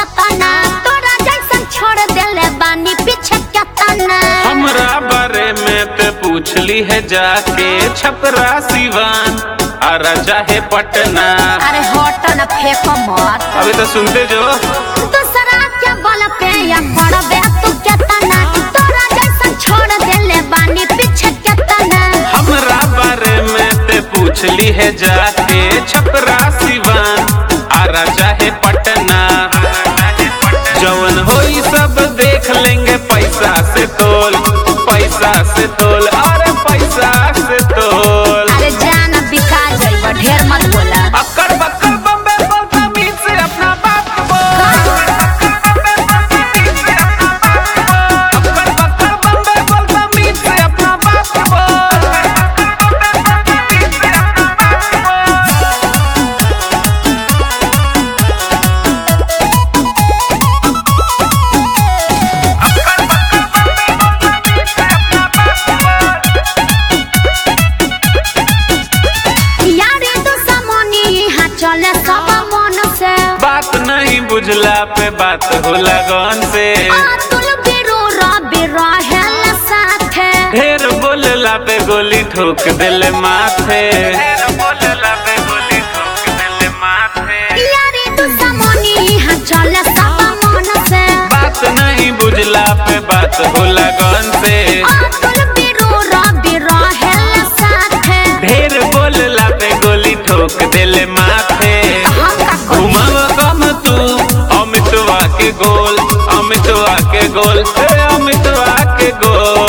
केतना तोरा जैसन छोड़ देले बानी पीछे केतना हमरा बारे में ते पूछली है जाके छपरा सिवान आरा चाहे पटना अरे हट न फेंको मत अभी तो सुनते जो दूसरा के बल पे या पड़बे तू केतना तोरा जैसन छोड़ देले बानी पीछे केतना हमरा बारे में ते पूछली है जाके छपरा सिवान आरा चाहे पटना जवन होई सब देख लेंगे पैसा से तोल पैसा से तोल अरे पैसा से तोल अरे जान बिका जाइब ढेर मत बोला अक्कड़ बक्कड़ बम्बे बोलता मीत से अपना बात बोल अक्कड़ बक्कड़ बम्बे बोलता मीत से अपना बात बोल यारे तू समोनी यहाँ चले सब मन से बात नहीं बुझला पे बात होला गन से अतुल बिरु रवि रहेल साथे ढेर बोलला पे गोली ठोक दिल माथे ढेर बोलला पे गोली ठोक दिल माथे यारे तू समोनी यहाँ चले सब मन से बात नहीं बुझला पे बात होला गन से अतुल बिरु रवि रहेल साथे ढेर बोलला पे गोली ठोक दिल माथे हम का करी? घुमाव कम तू अमितवा के गोल अमितवा के गोल हे अमितवा के गोल